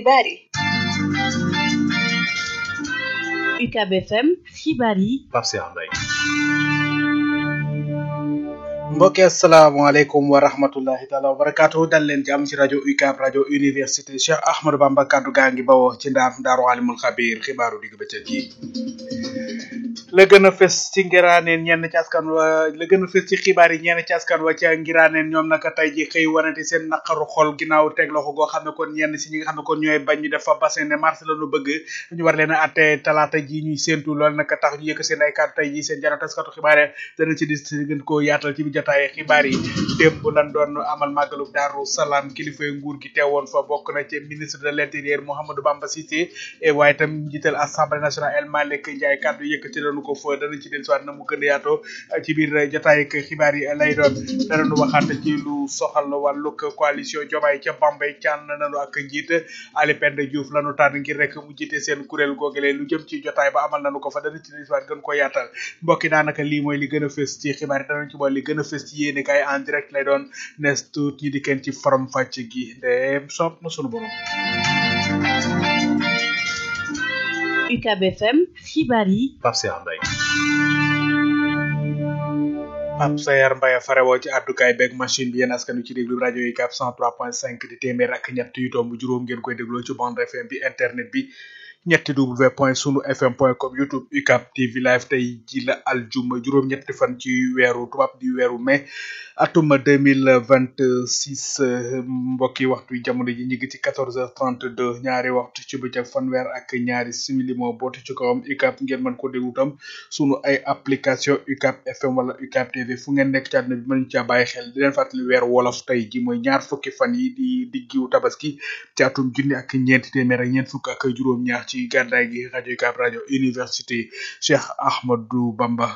xibaar yi UCAB FM xibaar yi Pape Cheikh Mbaye mbokki asalaamaaleykum wa rahmatullahi taala wa barakaatu dal leen jàmm ci rajo UCAB rajo université Cheikh Ahmadou Bamba kaddu gaa ngi bawoo ci ndaam daaru alimul xabiir xibaaru digg bëccëg yi la gën a fës ci ngiraaneen ñenn ci askan wa la gën a fës ci xibaar yi ñenn ci askan wa ca ngiraaneen ñoom naka tey ji xëy wanante seen naqaru xol ginnaaw teg loxo goo xam ne kon ñenn si ñi nga xam ne kon ñooy bañ ñu def fa bassin de mars la ñu bëgg ñu war leen a atte talaata ji ñuy séentu loolu naka tax ñu yëkk seen ay kàddu tey ji seen jano taskatu xibaar yi dana ci dis gën koo yaatal ci bi jotaay xibaar yi démb lan doon amal màggalu daaru salaam kilifay nguur gi teewoon fa bokk na ci ministre de l' intérieur Mouhamadou Bamba Cissé waaye itam njiital assemblée nationale El Malick Ndiaye kàddu yëkkati nañu ko fa danañ ci dellusiwaat na mu gën a yaatoo ci biir jotaay ak xibaar yi lay doon danañu waxaat ci lu soxal wàllug coalition Diomaye ca Bambey caan nañu ak njiit Ali Penda Diouf lañu tànn ngir rek mu jiite seen kuréel googale lu jëm ci jotaay ba amal nañu ko fa danañ ci dellusiwaat gën ko yaatal mbokki daanaka lii mooy li gën a fës ci xibaar yi danañ ci boole li gën a fës ci yéene kaay en direct lay doon nes tuut ñi di kenn ci forom fàcc gi ndeem soob na sunu borom UCAB FM xibaar yi Pape Cheikh Mbaye Pape Sayar Mbaye farewoo ci àddukaay beeg machine bi yéen askan wi ci déglu rajo yi UCAB 103.5 di téeméer ak ñett yu tomb juróom ngeen koy dégloo ci bande FM bi internet bi ñetti w point sunu fm point com youtube UCAB TV live tey ji la aljuma juróom-ñetti fan ci weeru tubaab di weeru mai atum deux mille vingt six mbokki waxtu jamono ji ñu ngi ci quatorze heures trente deux ñaari waxtu ci bëccëg fanweer ak ñaari simili moo boote ci kawam UCAB ngeen mën ko déglu tam sunu ay application UCAB FM wala UCAB TV fu ngeen nekk ci àdduna bi mën caa bàyyi xel di leen fàttali weeru wolof tey ji mooy ñaar fukki fan yi di diggiwu tabaski ci atum junni ak ñeenti téeméer ak ñeent fukk ak juróom-ñaar ci gàddaay gi rajo UCAB rajo université Cheikh Ahmadou Bamba